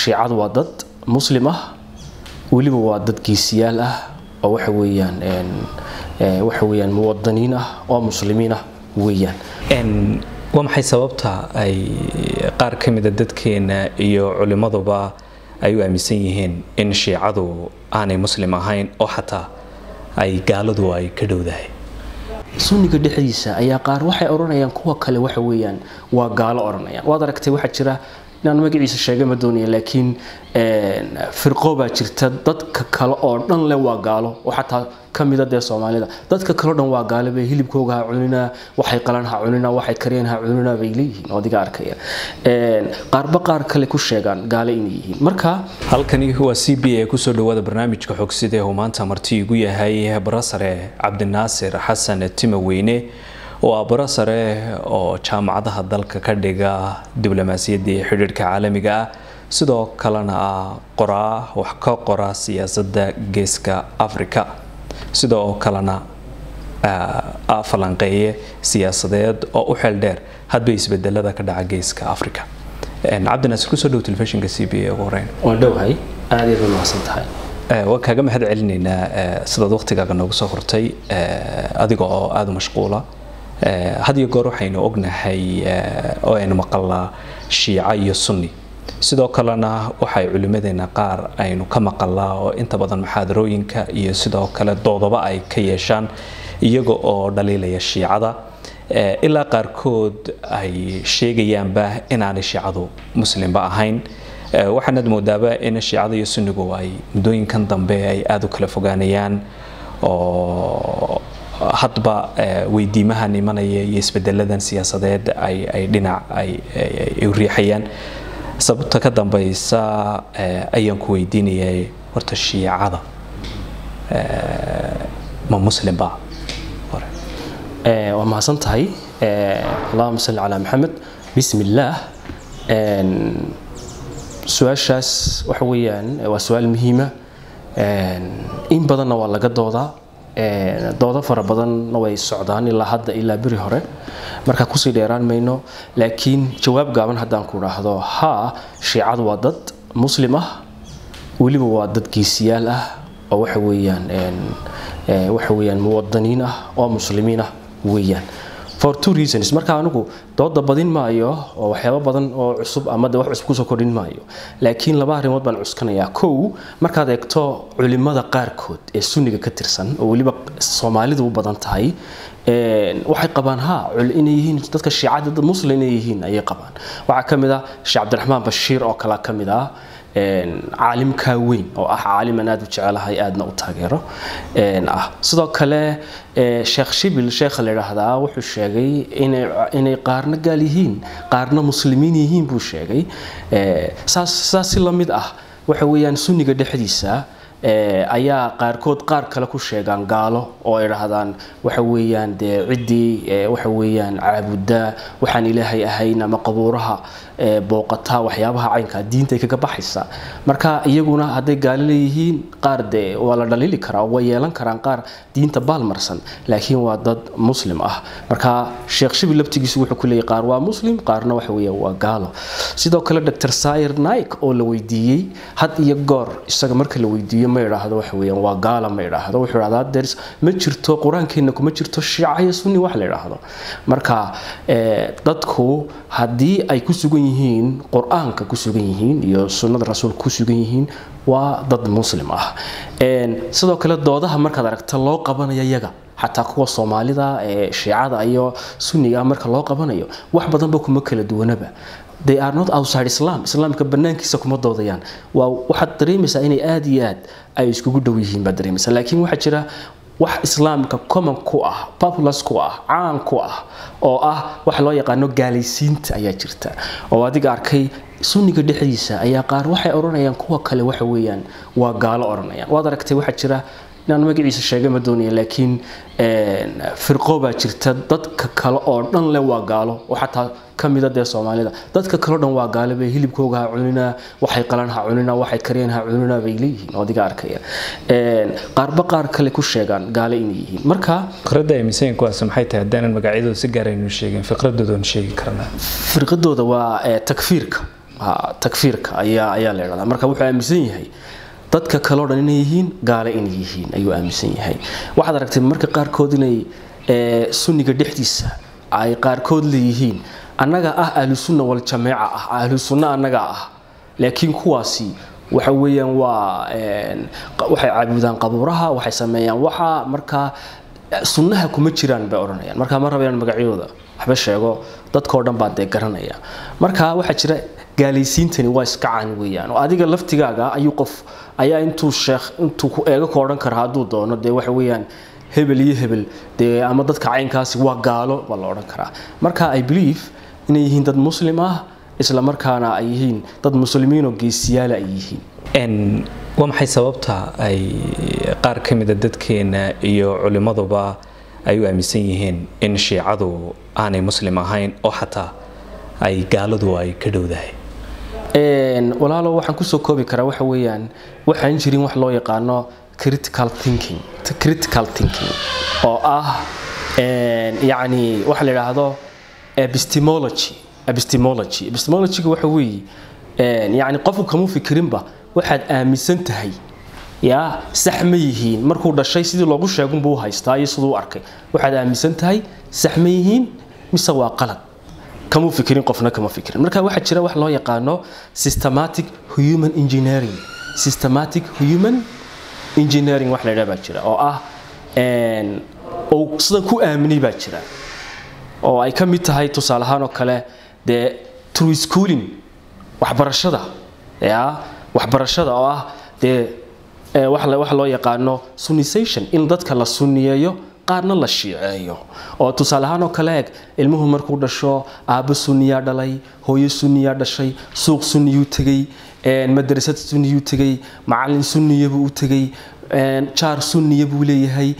shiicadu waa dad muslim ah weliba waa dad geesiyaal ah oo waxa weeyaan waxa weeyaan muwadaniin ah oo muslimiin ah weeyaan waa maxay sababta ay qaar ka mida dadkeena iyo culimmaduba ay u aaminsan yihiin in shiicadu aanay muslim ahayn oo xataa ay gaaladu ay ka dhowdahay sunniga dhexdiisa ayaa qaar waxay odhanayaan kuwa kale waxa weeyaan waa gaalo odhanayaan waad aragtay waxaa jira inaan magaciisa sheega ma doonaya laakiin firqo baa jirta dadka kale oo dhan le waa gaalo oo xataa ka mida dee soomaalida dadka kaleo dhan waa gaale bay hilibkooga ha cunina waxay qalan ha cunina waxay kariyeen ha cunina bay leeyihiin oo adiga arkaya qaarba qaar kale ku sheegaan gaale inay yihiin marka halkani waa c b a kusoo dhawaada barnaamijka xogsida uu maanta marti igu yahay barasare cabdinaasir xasan timaweyne oo ah barasare oo jaamacadaha dalka ka dhiga diblomaasiyadda iyo xidhiirhka caalamiga ah sidoo kalena ah qoraa wax ka qora siyaasadda geeska africa sidoo kalena falanqeeye siyaasadeed oo u xeel dheer hadba isbedelada ka dhaca geeska africa cabdinaasir kusoo dhow telefishinka c b a ugu horeyn waan dhowhay aad iyaad umahadsan tahay waan kaaga mahad celinaynaa sidaad waqtigaaga noogu soo hortay adiga oo aada u mashquula had iyo goor waxaynu ognahay oo aynu maqalnaa shiica iyo sunni sidoo kalena waxay culimadeena qaar aynu ka maqalnaa oo inta badan muxaadarooyinka iyo sidoo kale doodaba ay ka yeeshaan iyaga oo dhaliilaya shiicada ilaa qaarkood ay sheegayaanba inaanay shiicadu muslimba ahayn waxaanaad moodaaba in shiicada iyo sunnigu ay muddooyinkan dambe ay aada u kala fogaanayaan oo hadba weydiimahan imanaya iyo isbedeladan siyaasadeed ay dhinac ay u riixayaan sababta ka dambeysa ayaan ku weydiinayay horta shiicada ma muslimba waa mahadsan tahay allahuma salli calaa maxamed bismi illaah su-aashaas waxa weeyaan waa su-aal muhiima in badanna waa laga doodaa doodo fara badanna way socdaan ilaa hadda ilaa beri hore marka kusii dheeraan mayno laakiin jawaab gaaban haddaan ku idhaahdo haa shiicadu waa dad muslim ah weliba waa dad geesiyaal ah oo waxa weeyaan waxa weeyaan muwadaniin ah oo muslimiin ah weeyaan for two reasons marka anigu dooda badin maayo oo waxyaabo badan oo cusub ama de wax cusub kusoo kordhin maayo laakiin laba arrimood baan cuskanayaa kow markaad eegto culimada qaarkood ee sunniga ka tirsan oo weliba soomaalidu u badan tahay waxay qabaan ha inay yihiin dadka shiicada dad muslim inay yihiin ayay qabaan waxaa ka mid ah sheekh cabdiraxmaan bashiir oo kale ka mid ah caalimkaa weyn oo ah caaliman aada u jecelahay aadna u taageero ah sidoo kale sheekh shibil sheekha la yidhaahdaa wuxuu sheegay inay qaarna gaal yihiin qaarna muslimiin yihiin buu sheegay saas si la mid ah waxa weeyaan sunniga dhexdiisa ayaa qaarkood qaar kale ku sheegaan gaalo oo ay dhahdaan waxa weeyaan dee ciddii waxa weeyaan caabuddaa waxaan ilaahay ahayn ama qabuuraha booqataa waxyaabaha caynkaa diinta ay kaga baxaysa marka iyaguna hadday gaalo leeyihiin qaar dee waa la dhaliili karaa way yeelan karaan qaar diinta baalmarsan laakiin waa dad muslim ah marka sheekh shibi laftigiisu wuxuu ku leeyahy qaar waa muslim qaarna waxa weeyaan waa gaalo sidoo kale dr sayr naik oo la weydiiyey had iyo goor isaga marka la weydiiyo ma idhaahdo waxa weeyaan waa gaala ma idhaahdo wuxuu idhahdaa ders ma jirto qur-aankeena kuma jirto shiica iyo sunni wax la idhaahdo marka dadku haddii ay ku sugan yihiin qur-aanka ku sugan yihiin iyo sunnada rasuulka ku sugan yihiin waa dad muslim ah sidoo kale doodaha markaad aragta loo qabanayo yaga xataa kuwa soomaalida ee shiicada iyo sunniga marka loo qabanayo wax badanba kuma kala duwanaba they are not outside islam islaamka banaankiisa kuma doodayaan waa waxaad dareemaysaa inay aada iyo aad ay iskugu dhow yihiin baad dareemaysaa laakiin waxaa jira wax islaamka common ku ah populus ku ah caan ku ah oo ah waxa loo yaqaano gaalaysiinta ayaa jirta oo adiga arkay sunniga dhexdiisa ayaa qaar waxay odhanayaan kuwa kale waxa weeyaan waa gaalo odhanayaan waad aragtay waxaa jira inaan magaciisa sheega ma doonaya laakiin firqo baa jirta dadka kale oo dhan le waa gaalo oo xataa ka mida dee soomaalida dadka kaleo dhan waa gaale bay hilibkooga ha cunina waxay qalan ha cunina waxay kariyeen ha cunina bay leeyihiin oo adiga arkaya qaarba qaar kale ku sheegaan gaale inay yihiin marka fikrada aaminsan kuwaas maxay tahay haddaanan magacyadooda si gaar aynu sheegin fiqradooda sheegi karnaa firqadooda waa takfiirka takfiirka ayaa ayaa la idhahdaa marka wuxuu aaminsan yahay dadka kaleo dhan inay yihiin gaale inay yihiin ayuu aaminsan yahay waxaad aragtay marka qaarkood inay sunniga dhexdiisa ay qaarkood leeyihiin annaga ah ahlusunna waljamaaca ah ahlusunna annaga ah laakiin kuwaasi waxa weeyaan waa waxay caabudaan qabuuraha waxay sameeyaan waxa markaa sunnaha kuma jiraan bay odhanayaan markaa ma rabayaan magacyadooda waxba sheego dadkao dhan baa dee garanaya marka waxaa jira gaalaysiintani waa iska caan weeyaan oo adiga laftigaaga ayuu qof ayaa intuu sheekh intuu ku eego ka odhan kara hadduu doono dee waxa weeyaan hebel iyo hebel dee ama dadka caynkaasi waa gaalo baa la odhan karaa marka i believe inay yihiin dad muslim ah isla markaana ay yihiin dad muslimiinoo geesiyaala ay yihiin waa maxay sababta ay qaar ka mida dadkeena iyo culimmaduba ay u aaminsan yihiin in shiicadu aanay muslim ahayn oo xataa ay gaaladu ay ka dhowdahay walaalo waxaan kusoo koobi karaa waxa weeyaan waxaan jirin wax loo yaqaano critical thinking critical thinking oo ah yacni waxa la yidhaahdo epistemology epistemology epistemologyga waxa weeye yacni qofku kama fikirinba waxaad aaminsan tahay yaa sax ma yihiin markuu dhashay sidii loogu sheegunbuu haystaa iyo siduu u arkay waxaad aaminsan tahay sax ma yihiin mise waa qalad kama fikirin qofna kama fikirin marka waxaa jira wax loo yaqaano systematic human engineering systematic human engineering wax la yidhaha baa jira oo ah oo sidan ku aaminay baa jira oo ay ka mid tahay tusaale ahaan oo kale dee true schooling waxbarashada ya waxbarashada oo ah dee waxa loo yaqaano sunnisation in dadka la sunniyeeyo qaarna la shiiceeyo oo tusaale ahaan oo kale eeg ilmuhu markuu dhasho aabbo sunniyaa dhalay hooyo sunniyaa dhashay suuq sunniyuu tegey madrasad sunniyuu tegey macallin sunniyabuu u tegey jaar sunniya buu leeyahay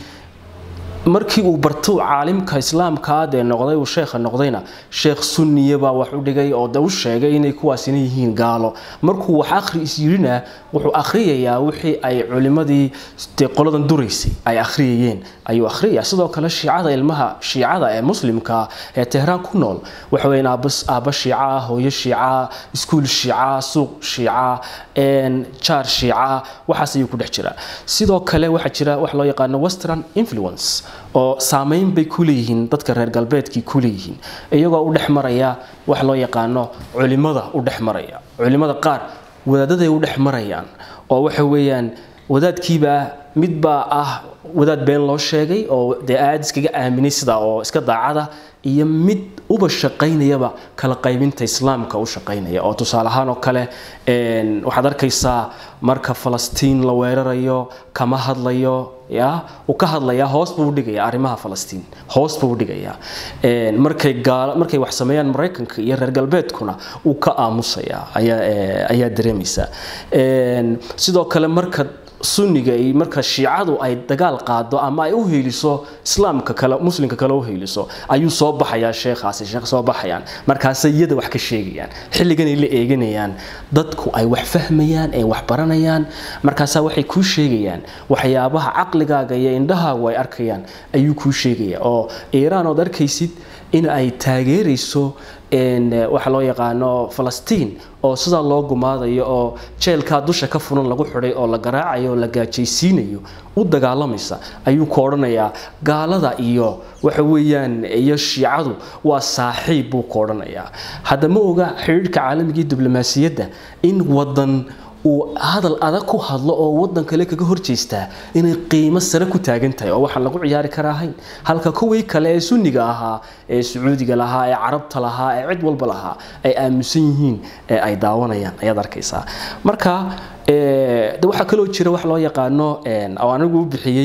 markii uu barto caalimka islaamkaa dee noqday uu sheekha noqdayna sheekh sunniya baa wax u dhigay oo de u sheegay inay kuwaasina yihiin gaalo markuu wax akhri is yirina wuxuu akhriyayaa wixii ay culimadii dee qoladan duraysay ay akhriyayeen ayuu akhriyaya sidoo kale shiicada ilmaha shiicada ee muslimka ee tehraan ku nool waxa weeyaan aabba shiica hooyo shiica iskuul shiica suuq shiica jaar shiica waxaas ayuu ku dhex jiraa sidoo kale waxaa jira wax loo yaqaano western influence oo saameyn bay ku leeyihiin dadka reer galbeedkii ku leeyihiin iyagoo u dhex maraya wax loo yaqaano culimada u dhex maraya culimada qaar wadaadaday u dhex marayaan oo waxa weeyaan wadaadkiibaa midbaa ah wadaad been loo sheegay oo dee aad iskaga aaminay sidaa oo iska daacada iyo mid uba shaqaynayaba kala qaybinta islaamka u shaqaynaya oo tusaale ahaan oo kale waxaad arkaysaa marka falastiin la weerarayo kama hadlayo ya uu ka hadlayaa hoos buu dhigaya arrimaha falastiin hoos buu dhigayaa markay gaala markay wax sameeyaan maraykanka iyo reer galbeedkuna uu ka aamusayaa ayaa ayaa dareemaysaa sidoo kale marka sunniga iyo marka shiicadu ay dagaal qaado ama ay u heeliso islaamka kale muslimka kale u heeliso ayuu soo baxayaa sheekhaasi sheekh soo baxayaan markaasay iyada wax ka sheegayaan xilligan ay la eeganayaan dadku ay wax fahmayaan ay wax baranayaan markaasaa waxay kuu sheegayaan waxyaabaha caqligaaga iyo indhahaagu ay arkayaan ayuu kuu sheegaya oo iiraan ood arkaysid in ay taageerayso waxa loo yaqaano falastiin oo sidaa loo gumaadayo oo jeelkaa dusha ka furan lagu xidhay oo la garaacayo oo la gaajaysiinayo u dagaalamaysa ayuu ku odhanayaa gaalada iyo waxa weeyaan iyo shiicadu waa saaxiib buu ku odhanayaa hadda ma oga xidhiidhka caalamiga iyo diblomaasiyadda in wadan uu hadal adag ku hadlo oo wadan kale kaga horjeestaa inay qiimo sare ku taagan tahay oo waxaan lagu ciyaari karaa ahayn halka kuwii kale ee sunniga ahaa ee sacuudiga lahaa ee carabta lahaa ee cid walba lahaa ay aaminsan yihiin ee ay daawanayaan ayaad arkaysaa marka de waxaa kaloo jira wax loo yaqaano oo anigu u bixiyey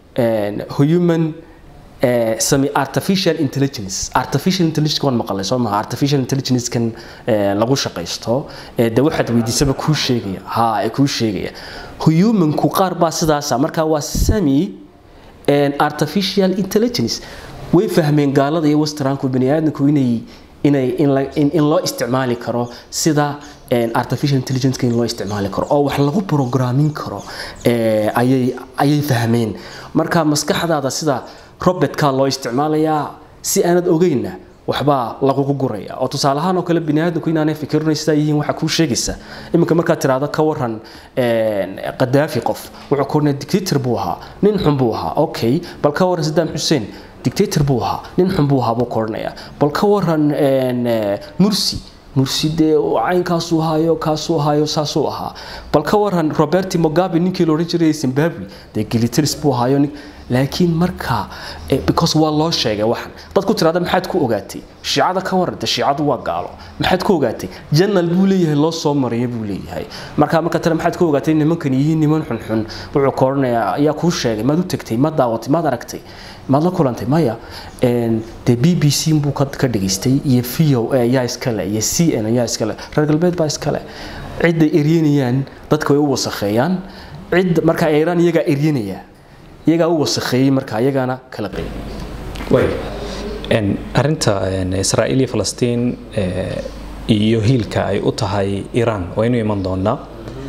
human sami artificial intelligence artificial intelligence waan maqalay soo maha artificial intelligence kan lagu shaqaysto de waxaad weydiisaba kuu sheegaya ha ee kuu sheegaya humanku qaar baa sidaasa marka waa sami artificial intelligence way fahmeen gaalada iyo westernku bani aadamku inay inay in loo isticmaali karo sida artificial intelligence in loo isticmaali karo oo wax lagu programin karo ayay ayay fahmeen marka maskaxdaada sida robertka loo isticmaalayaa si aanad ogeyna waxbaa lagugu guraya oo tusaale ahaan oo kale bini aadamku inaanay fikirno sidaa yihiin waxaa kuu sheegaysa iminka markaad tiraahdo ka waran qadaafi qof wuxuu ku ornaya dictator buu ahaa nin xun buu ahaa okay bal ka waran sadaam xuseen dictator buu ahaa nin xun buu ahaa buu ka odhanaya bal ka waran mursi mursi dee caynkaasuu ahaayo kaasuu ahaayo saasuu ahaa bal ka waran roberti mogabe ninkii la odhan jiray zimbabwe dee gilitaris buu ahaayo laakiin marka because waa loo sheegay waxan dad ku tiraada maxaad ku ogaatay shiicada ka waran dee shiicadu waa gaalo maxaad ku ogaatay janal buu leeyahay loo soo maraya buu leeyahay marka marka tale maxaad ku ogaatay nimankan yihiin niman xunxun wuxuu ka odhanayaa ayaa kuu sheegay maad u tagtay maad daawatay maad aragtay maad la kulantay maya dee b b c buu ka dhageystay iyo v o a ayaa iskale iyo c n ayaa iskale reer galbeed baa iskale cidday eryanayaan dadka way u wasakheeyaan cid marka iiraan iyagaa eryanaya iyagaa u wasakheeyey marka iyagaana kala qaybiyey arinta israa'iil iyo falastiin iyo hiilka ay u tahay iiraan waa inuu iman doonaa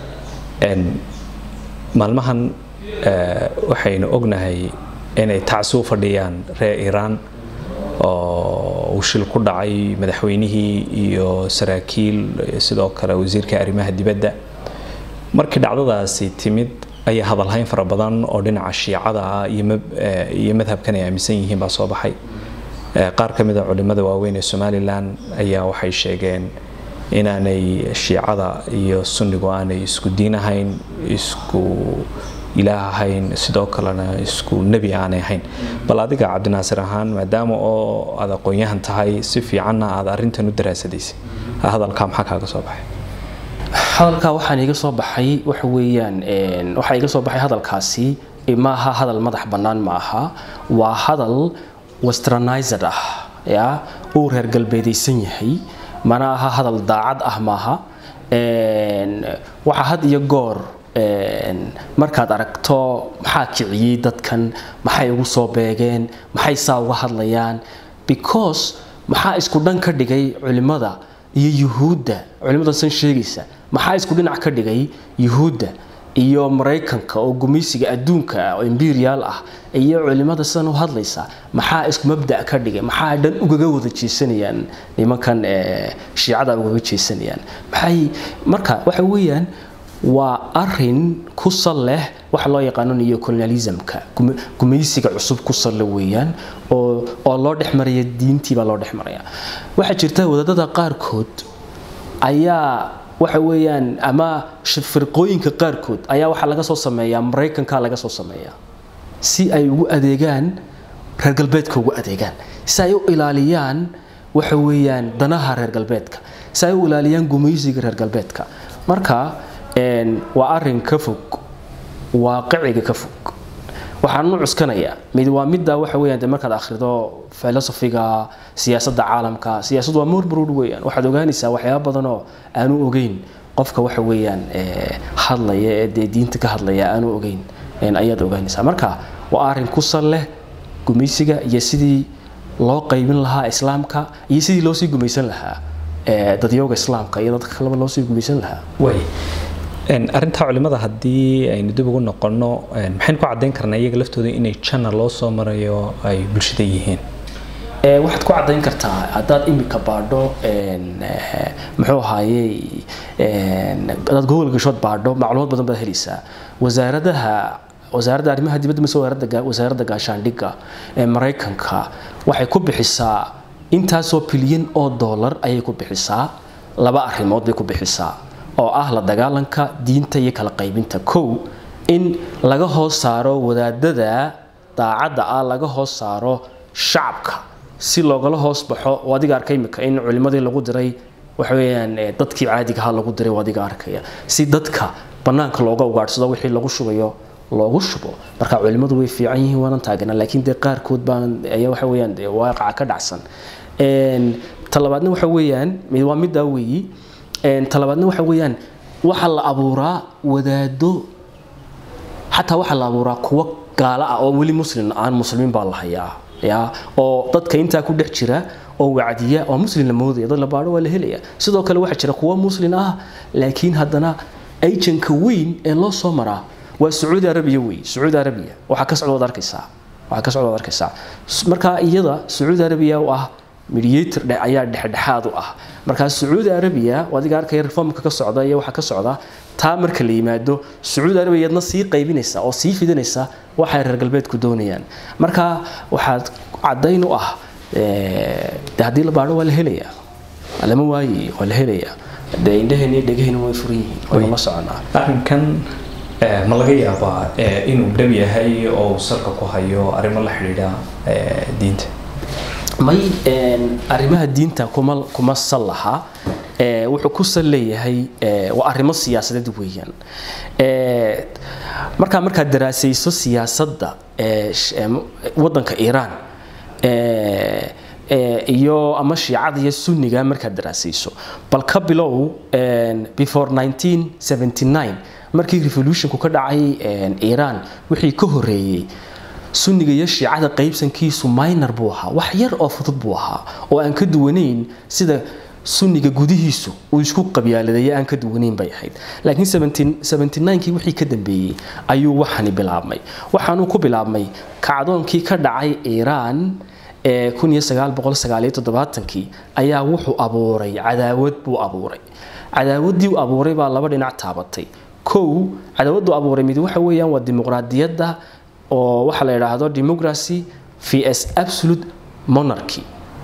maalmahan waxaynu ognahay inay tacsi u fadhiyaan reer iiraan oo uu shil ku dhacay madaxweynihii iyo saraakiil sidoo kale wasiirka arrimaha dibadda markii dhacdadaasi timid ayaa hadalhayn fara badan oo dhinaca shiicada ah iyo madhabkan ay aaminsan yihiin baa soo baxay qaar ka mid a culimada waaweyn ee somalilan ayaa waxay sheegeen inaanay shiicada iyo sunnigu aanay isku diin ahayn isku ilaah ahayn sidoo kalena isku nebi aanay ahayn bal adiga cabdinaasir ahaan maadaama oo aad aqoon-yahan tahay si fiicanna aad arrintan u daraasadaysay hadalkaa maxaa kaaga soo baxay hadalkaa waxaan iga soo baxay waxa weeyaan waxaa iga soo baxay hadalkaasi ma aha hadal madax bannaan ma aha waa hadal westernized ah ya uu reer galbeedaysan yahay mana aha hadal daacad ah maaha waxaa had iyo goor markaad aragto maxaa kiciyey dadkan maxay ugu soo beegeen maxay saa uga hadlayaan because maxaa isku dhan ka dhigay culimada iyo yuhuudda culimada san sheegaysa maxaa isku dhinac ka dhigay yuhuudda iyo maraykanka oo gumaysiga adduunka oo imperial ah iyo culimada sidan u hadlaysa maxaa isku mabda ka dhigay maxaa dhan ugaga wada jeesanayaan nimankan shiicada ugaga jeesanayaan maxay marka waxa weeyaan waa arin ku sal leh waxa loo yaqaano neocolonialismka gumaysiga cusub ku salle weeyaan oo oo loo dhex maraya diintii baa loo dhex maraya waxaa jirta wadaadada qaarkood ayaa waxa weeyaan ama firqooyinka qaarkood ayaa waxaa laga soo sameeyaa maraykanka laga soo sameeyaa si ay ugu adeegaan reer galbeedka ugu adeegaan si ay u ilaaliyaan waxa weeyaan danaha reer galbeedka si ay u ilaaliyaan gumaysiga reer galbeedka marka waa arin ka fog waaqiciga ka fog waxaan u cuskanayaa mid waa midda waxa weeyaan de markaad akhrido filosofiga siyaasadda caalamka siyaasadu waa morbrod weeyaan waxaad ogaanaysaa waxyaaba badanoo aanu ogeyn qofka waxa weeyaan hadlaya ee dee diinta ka hadlaya aanu ogeyn ayaad ogaanaysaa marka waa arin ku sal leh gumaysiga iyo sidii loo qaybin lahaa islaamka iyo sidii loosii gumaysan lahaa dadyooga islaamka iyo dadka kaleba loosii gumaysan lahaa arintaa culimada haddii aynu dib ugu noqono maxaynu ku cadayn karnaa iyaga laftooda inay janna loo soo marayo ay bulshada yihiin waxaad ku cadayn kartaa haddaad imika baadho muxuu ahaayey haddaad google gashood baadho macluumaad badan baad helaysaa wasaaradaha wasaaradda arrimaha dibadda mise wasaaradda gaashaandhigga ee maraykanka waxay ku bixisaa intaasoo bilyan oo dollar ayay ku bixisaa laba arrimood bay ku bixisaa oo ah la dagaalanka diinta iyo kala qaybinta kow in laga hoos saaro wadaadada daacadda ah laga hoos saaro shacabka si loogala hoos baxo oo adiga arkay imika in culimadii lagu diray waxa weeyaan dadkii caadiga ahaa lagu diray oo adiga arkaya si dadka bannaanka looga ugaadhsado wixii lagu shubayo loogu shubo marka culimadu way fiican yihiin waanan taagana laakiin dee qaarkood baan ayaa waxa weeyaan dee waaqaca ka dhacsan talabaadna waxa weeyaan mid waa middaa weeyi talabaadna waxa weeyaan waxaa la abuuraa wadaado xataa waxaa la abuuraa kuwo gaalo ah oo weli muslim aan muslimiin baa la hayaa ya oo dadka intaa ku dhex jira oo wacdiya oo muslim la moodaya dad la baadho waa la helaya sidoo kale waxaa jira kuwo muslim ah laakiin haddana ajanka weyn ee loo soo maraa waa sacuudi arabiya wey sacuudi arabiya waxaa ka socda waad arkaysaa waxaa ka socda waad arkaysaa marka iyada sacuudi arabiya oo ah mediator ayaa dhexdhexaad u ah markaa sacuudi arabiya adiga arkaya reformka ka socda iyo waxaa ka socda taa marka la yimaado sacuudi arabiyadna sii qaybinaysa oo sii fidinaysa waxay reer galbeedku doonayaan marka waxaad cadayn u ah de haddii la baadho waa la helayaa lama waayi waa la helayaa de indhaheen iyo dhegaheen way furan yihiin waynu la soconaa arrinkan ma laga yaabaa inuu dhab yahay oo uu salka ku hayo arrimo la xidhiidha diinta may arrimaha diinta kuma kuma sal laha wuxuu ku sal leeyahay waa arrimo siyaasadeed weeyaan markaa markaad daraasayso siyaasadda waddanka iiraan iyo ama shiicada iyo sunniga markaad daraasayso bal ka bilow before 1979 markii revolutionku ka dhacay iiraan wixii ka horeeyey sunniga iyo shiicada qaybsankiisu minor buu ahaa wax yar oo fudud buu ahaa oo aan ka duwanayn sida sunniga gudihiisu uu isku qabyaaladeeye aan ka duwanayn bay ahayd laakiin 79kii wixii ka dambeeyey ayuu waxani bilaabmay waxaanuu ku bilaabmay kacdoonkii ka dhacay iiraan ee kii ayaa wuxuu abuuray cadaawad buu abuuray cadaawaddii uu abuuray baa laba dhinac taabatay kow cadaawaddu abuuray mid waxa weeyaan waa dimuqraadiyadda oo waxaa la yidhaahdo democracy vs absolute monarchy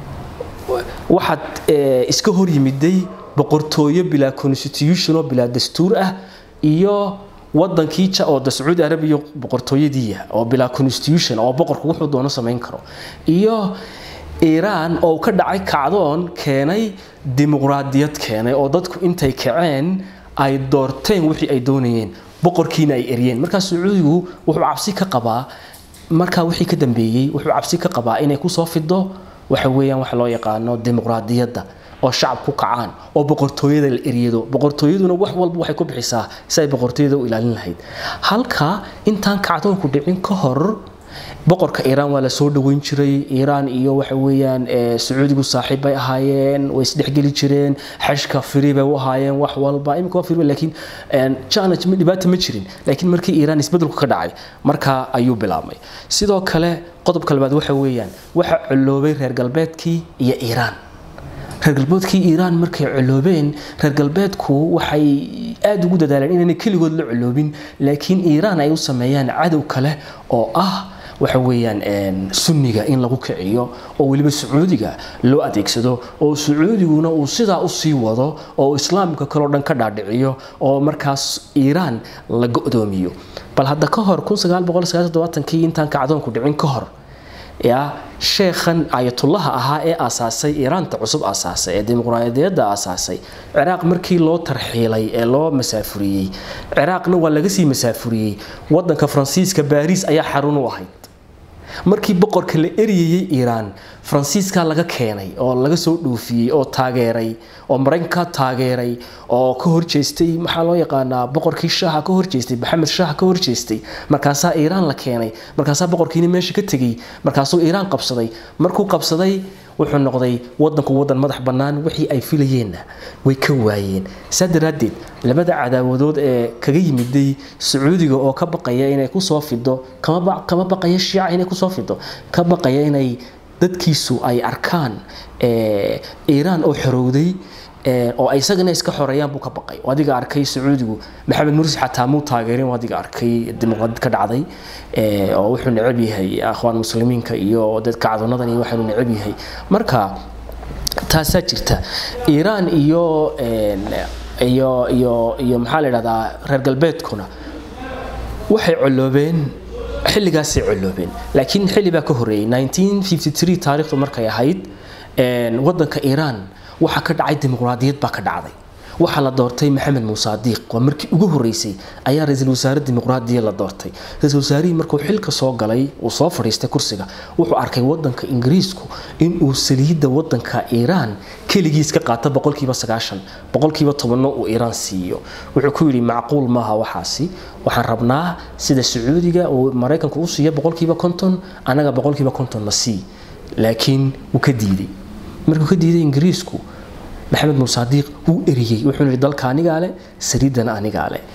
waxaad iska hor yimiday boqortooyo bilaa constitution oo bilaa dastuur ah iyo wadankii oo da sacuudi arabiya boqortooyadiiya oo bilaa constitution oo boqorku wuxuu doono samayn karo iyo iiraan oo ka dhacay kacdoon keenay dimuqraadiyad keenay oo dadku intay kaceen ay doorteen wixii ay doonayeen boqorkiina ay eryeen markaa sacuudigu wuxuu cabsi ka qabaa markaa wixii ka dambeeyey wuxuu cabsi ka qabaa inay kusoo fido waxa weeyaan waxa loo yaqaano dimuqraadiyadda oo shacab ku kacaan oo boqortooyada la eryado boqortooyaduna wax walba waxay ku bixisaa si ay boqortooyada u ilaalin lahayd halka intaan kacdoonku dhicin ka hor boqorka iiraan waa la soo dhaweyn jiray iiraan iyo waxa weeyaan sacuudigu saaxiib bay ahaayeen way isdhexgeli jireen xashka firi bay u ahaayeen wax walba imika waa firi laakiin challenge dhibaata ma jirin laakiin markii iiraan isbedelku ka dhacay markaa ayuu bilaabmay sidoo kale qodobka labaad waxa weeyaan waxa coloobay reer galbeedkii iyo iiraan reer galbeedkii iiraan markay coloobeen reer galbeedku waxay aada ugu dadaaleen inaanay keligood la coloobin laakiin iiraan ay u sameeyaan cadow kale oo ah waxa weeyaan sunniga in lagu kiciyo oo weliba sacuudiga loo adeegsado oo sacuudiguna uu sidaa usii wado oo islaamka kaleo dhan ka dhaadhiciyo oo markaas iiraan la go-doomiyo bal hadda ka hor kii intaan kacdoonku dhicin ka hor ya sheekhan ayatullaha ahaa ee aasaasay iiraanta cusub aasaasay ee dimuqraadiyadda aasaasay ciraaq markii loo tarxiilay ee loo masaafuriyey ciraaqna waa laga sii masaafuriyey wadanka faransiiska baariis ayaa xarun u ahayd markii boqorka la eryayey iiraan faransiiska laga keenay oo laga soo dhoofiyey oo taageeray oo maraykanka taageeray oo ka horjeestay maxaa loo yaqaanaa boqorkii shaaha ka horjeestay maxamed shaaha ka horjeestay markaasaa iiraan la keenay markaasaa boqorkiina meesha ka tegey markaasuu iiraan qabsaday markuu qabsaday wuxuu noqday wadanku wadan madax bannaan wixii ay filayeenna way ka waayeen saa daraaddeed labada cadaawadood ee kaga yimiday sacuudiga oo ka baqaya inay kusoo fido kama baqaya shiica inay kusoo fido ka baqaya inay dadkiisu ay arkaan iiraan oo xorowday oo ay isagana iska xoreeyaan buu ka baqay oo adiga arkay sacuudigu maxamed mursi xataa muu taageerin oo adiga arkay dimuqraadid ka dhacday oo wuxuu necab yahay akhwaan muslimiinka iyo dadka cadonadan iyo waxaanu necab yahay marka taasaa jirta iiraan iyo iyo iyo iyo maxaa la yidhahdaa reer galbeedkuna waxay coloobeen xilligaasay coloobeen laakiin xilli baa ka horreeyey 1953 taariikhdu markay ahayd wadanka iiraan waxaa ka dhacay dimuqraadiyad baa ka dhacday waxaa la doortay maxamed muuse adiiq waa markii ugu horeysay ayaa ra-iisul wasaare dimuqraadiya la doortay ra-iisul wasaarihii markuu xilka soo galay uu soo fadhiistay kursiga wuxuu arkay wadanka ingiriisku inuu saliidda wadanka iiraan keligiis ka qaata boqolkiiba sagaashan boqolkiiba tobanno uu iiraan siiyo wuxuu ku yidhi macquul maaha waxaasi waxaan rabnaa sida sacuudiga uu maraykanku u siiya boqolkiiba konton annaga boqolkiiba konton na sii laakiin wuu ka diiday markuu ka diiday ingiriisku maxamed muuse adiiq wuu eriyey wuxuu yidhi dalka anigaa leh saliiddana anigaa leh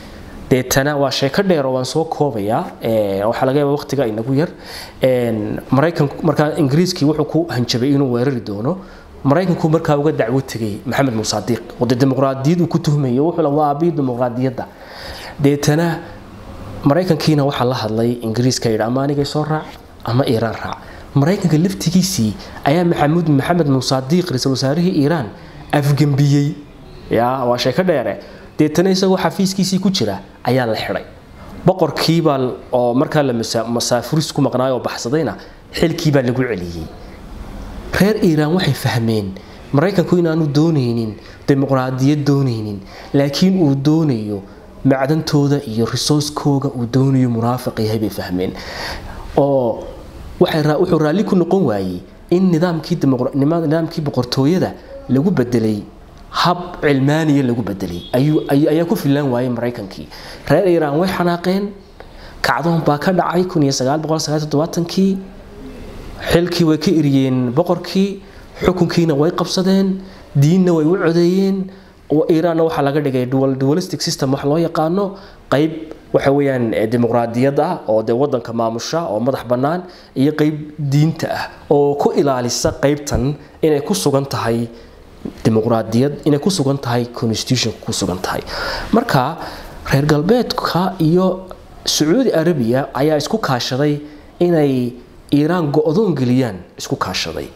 deetana waa sheeko dheer oo waan soo koobayaa waxaa laga yaaba waqtiga inagu yar maraykanku markaa ingiriiskii wuxuu ku hanjabay inuu weerari doono maraykanku markaa uga dacwo tegay maxamed musaadiiq oo dee dimuqraadiyad uu ku tuhmayo wuxuu la waa abiyi dimuqraadiyadda deetana maraykankiina waxaa la hadlay ingiriiska yidhi ama anigay soo raac ama iiraan raac maraykanka laftigiisii ayaa maxamuud maxamed musaadiiq ra-iisul wasaarihii iiraan afgembiyey ya waa sheeko dheere deetana isagoo xafiiskiisii ku jira ayaa la xidhay boqorkiibaa oo markaa la masaafuris ku maqnaay oo baxsadayna xilkiibaa lagu celiyey reer iiraan waxay fahmeen maraykanku inaanu doonaynin dimuqraadiyad doonaynin laakiin uu doonayo macdantooda iyo resourcekooga uu doonayo munaafiq yahay bay fahmeen oo wuxuu raalli ku noqon waayey in nidaamkii boqortooyada lagu bedelay hab cilmaaniya lagu bedelay ayaa ku filaan waayey maraykankii reer iiraan way xanaaqeen kacdoon baa ka dhacay kii xilkii way ka eriyeen boqorkii xukunkiina way qabsadeen diinna way u codeeyeen iiraanna waxaa laga dhigay dualistic system wax loo yaqaano qayb waxa weeyaan dimuqraadiyad ah oo dee wadanka maamusha oo madax bannaan iyo qayb diinta ah oo ku ilaalisa qaybtan inay ku sugan tahay dimuqraadiyad inay ku sugan tahay constitutionka ku sugan tahay marka reer galbeedka iyo sacuudi arabiya ayaa isku kaashaday inay iiraan go-doon geliyaan isku kaashaday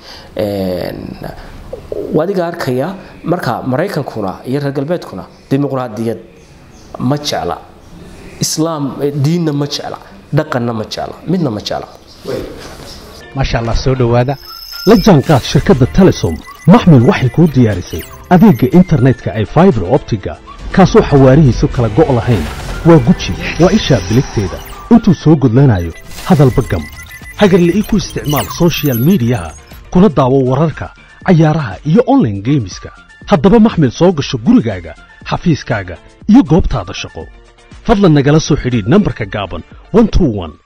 adiga arkaya marka maraykankuna iyo reer galbeedkuna dimuqraadiyad ma jecla islaam diinna ma jecla dhaqanna ma jecla midna ma jecla maasha allah soo dhowaada la jaanqaad shirkadda telesom maxmil waxay kuu diyaarisay adeegga internetka ay faibar optiga kaasoo xawaarihiisu kala go' lahayn waa guji waa ishaa biligteeda intuu soo gudlanayo hadalba gam hagarla ii ku isticmaal sochial midiyaha kuna daawo wararka cayaaraha iyo onlaine geemiska haddaba maxmil soo gasho gurigaaga xafiiskaaga iyo goobtaada shaqo fadlan nagala soo xidhiidh nambarka gaaban